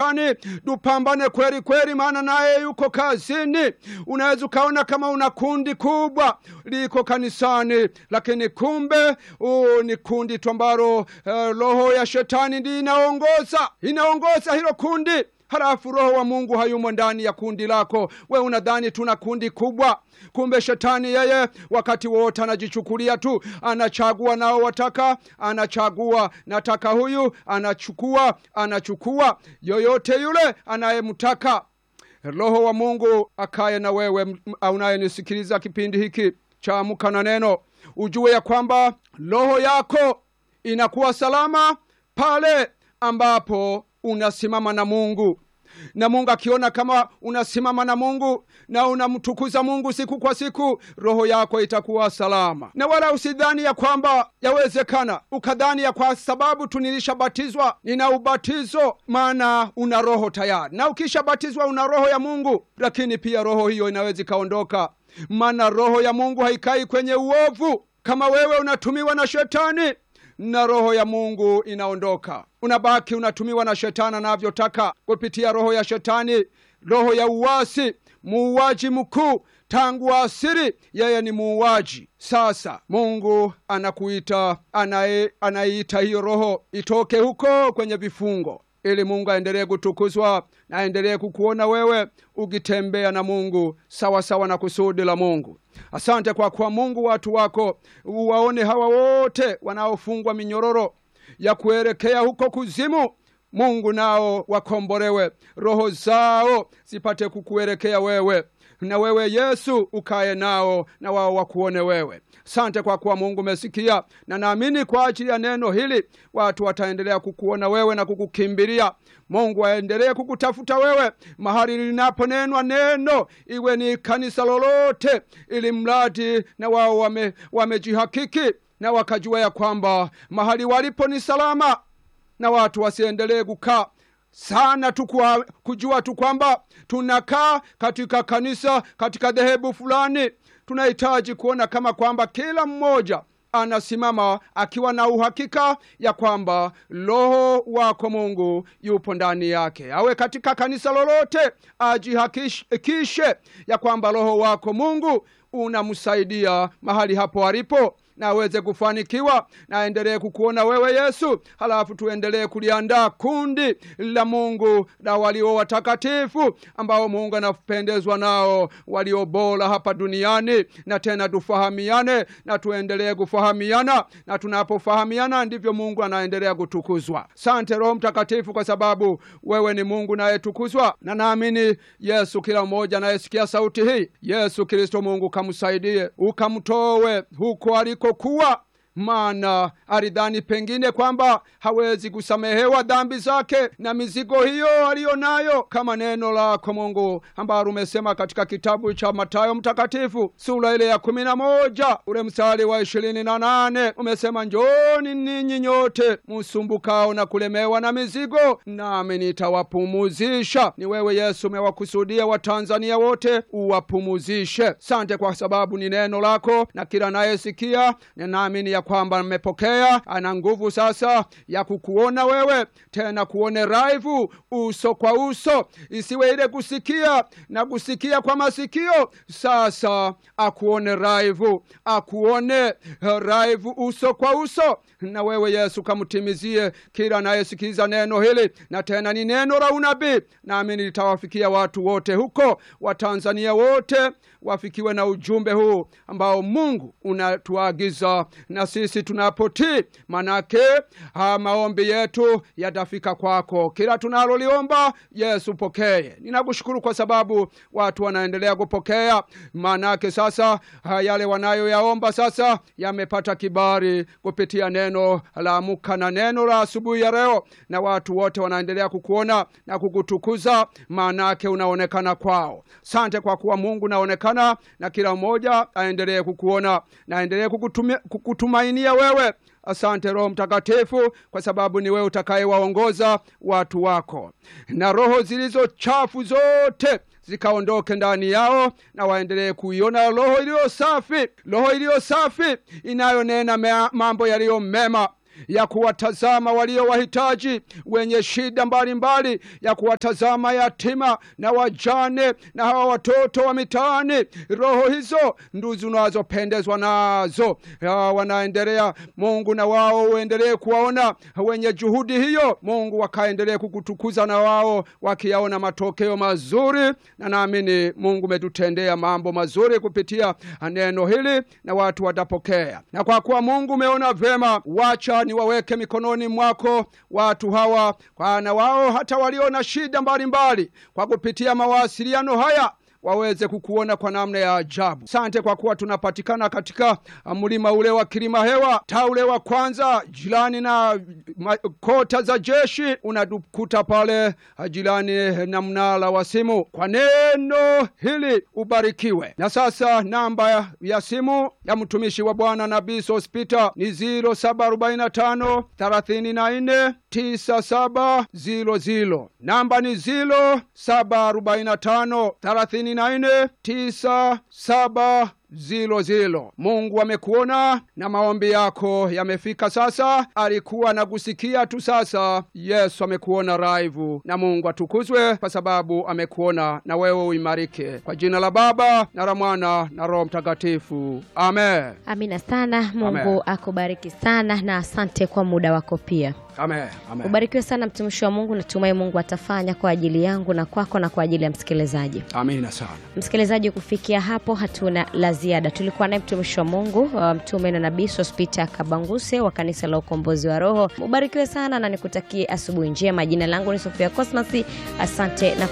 shetani, tupambane kweli kweli, maana naye yuko kazini. Unaweza ukaona kama una kundi kubwa liko kanisani, lakini kumbe uh, ni kundi tu ambalo uh, roho ya shetani ndi inaongoza inaongoza hilo kundi halafu roho wa mungu hayumo ndani ya kundi lako we unadhani tuna kundi kubwa kumbe shetani yeye wakati wote anajichukulia tu anachagua nao wataka anachagua nataka huyu anachukua anachukua yoyote yule anayemtaka roho wa mungu akaye na wewe m- unayenisikiliza kipindi hiki cha amka na neno ujue ya kwamba roho yako inakuwa salama pale ambapo unasimama na mungu na mungu akiona kama unasimama na mungu na unamtukuza mungu siku kwa siku roho yako itakuwa salama na wala usidhani ya kwamba yawezekana ukadhani ya kwa sababu tu nilishabatizwa nina ubatizo maana una roho tayari na ukishabatizwa una roho ya mungu lakini pia roho hiyo inaweza ikaondoka maana roho ya mungu haikai kwenye uovu kama wewe unatumiwa na shetani na roho ya mungu inaondoka unabaki unatumiwa na shetani anavyotaka kupitia roho ya shetani roho ya uwasi muuaji mkuu tangu asiri yeye ni muuaji sasa mungu anakuita anaye- anaiita hiyo roho itoke huko kwenye vifungo ili mungu aendelee kutukuzwa na aendelee kukuona wewe ukitembea na mungu sawa sawa na kusudi la mungu asante kwa kuwa mungu watu wako uwaone hawa wote wanaofungwa minyororo ya kuelekea huko kuzimu mungu nao wakombolewe roho zao zipate kukuelekea wewe na wewe yesu ukaye nao na wao wakuone wewe sante kwa kuwa mungu umesikia na naamini kwa ajili ya neno hili watu wataendelea kukuona wewe na kukukimbilia mungu aendelee kukutafuta wewe mahali linaponenwa neno iwe ni kanisa lolote ili mradi na wao wame- wamejihakiki na wakajua ya kwamba mahali walipo ni salama na watu wasiendelee kukaa sana tu kwa- kujua tu kwamba tunakaa katika kanisa katika dhehebu fulani tunahitaji kuona kama kwamba kila mmoja anasimama akiwa na uhakika ya kwamba roho wako mungu yupo ndani yake awe katika kanisa lolote ajihakikishe ya kwamba roho wako mungu unamsaidia mahali hapo alipo na aweze kufanikiwa na aendelee kukuona wewe yesu halafu tuendelee kuliandaa kundi la mungu la walio watakatifu ambao mungu anapendezwa nao walio bora hapa duniani na tena tufahamiane na tuendelee kufahamiana na tunapofahamiana ndivyo mungu anaendelea kutukuzwa sante roho mtakatifu kwa sababu wewe ni mungu nayetukuzwa na naamini yesu kila mmoja anayesikia sauti hii yesu kristo mungu kamsaidie ukamtowe huko alikokuwa maana alidhani pengine kwamba hawezi kusamehewa dhambi zake na mizigo hiyo aliyo nayo kama neno lako mungu ambalo umesema katika kitabu cha matayo mtakatifu sura ile ya kumi na moja ule mstari wa ishirini na nane umesema njoni ninyi nyote msumbukao na kulemewa na mizigo nami nitawapumuzisha ni wewe yesu umewakusudia watanzania wote uwapumuzishe sante kwa sababu ni neno lako na kila nayesikia ninaamini ya kwamba mmepokea ana nguvu sasa ya kukuona wewe tena kuone raivu uso kwa uso isiwe ile kusikia na kusikia kwa masikio sasa akuone raivu akuone eh, raivu uso kwa uso na wewe yesu kamtimizie kila anayesikiliza neno hili na tena ni neno la unabii naamini litawafikia watu wote huko watanzania wote wafikiwe na ujumbe huu ambao mungu unatuagiza na sisi tunapotii manake ha, maombi yetu yatafika kwako kila tunaloliomba yesu pokee ninakushukuru kwa sababu watu wanaendelea kupokea manake sasa ha, yale wanayoyaomba sasa yamepata kibari kupitia neno la amuka na neno la asubuhi ya leo na watu wote wanaendelea kukuona na kukutukuza maanake unaonekana kwao sante kwa kuwa mungu naonekana na kila mmoja aendelee kukuona na aendelee kukutumi- kukutumainia wewe asante roho mtakatifu kwa sababu ni wewe utakayewaongoza watu wako na roho zilizo chafu zote zikaondoke ndani yao na waendelee kuiona roho iliyo safi roho iliyo safi inayonena mea- mambo yaliyo mema ya kuwatazama walio wahitaji wenye shida mbalimbali ya kuwatazama yatima na wajane na hawa watoto wa mitaani roho hizo nduzi unazopendezwa nazo ya, wanaendelea mungu na wao uendelee kuwaona wenye juhudi hiyo mungu wakaendelee kukutukuza na wao wakiyaona matokeo mazuri na naamini mungu umetutendea mambo mazuri kupitia neno hili na watu watapokea na kwa kuwa mungu umeona vyema wacha niwaweke mikononi mwako watu hawa kwa na wao hata walio na shida mbalimbali kwa kupitia mawasiliano haya waweze kukuona kwa namna ya ajabu sante kwa kuwa tunapatikana katika uh, mlima ule wa kilima hewa taa ule wa kwanza jirani na ma, kota za jeshi unatukuta pale uh, jirani na mnala wa simu kwa neno hili ubarikiwe na sasa namba ya simu ya mtumishi wa bwana nabii sospita ni 0745 34 9700 namba ni 0745 34 97 zilo zilo mungu amekuona na maombi yako yamefika sasa alikuwa nakusikia tu sasa yesu amekuona raivu na mungu atukuzwe kwa sababu amekuona na wewe uimarike kwa jina la baba na la mwana na roho mtakatifu amen amina sana mungu Amen. akubariki sana na asante kwa muda wako pia amen amen ubarikiwe sana mtumishi wa mungu natumai mungu atafanya kwa ajili yangu na kwako na kwa ajili ya msikilizaji amina sana msikilizaji kufikia hapo hatuna la ziada tulikuwa naye mtumishi wa mungu uh, mtume na nabii sospita kabanguse wa kanisa la ukombozi wa roho ubarikiwe sana na nikutakie asubuhi njema jina langu ni sofia cosmas asante na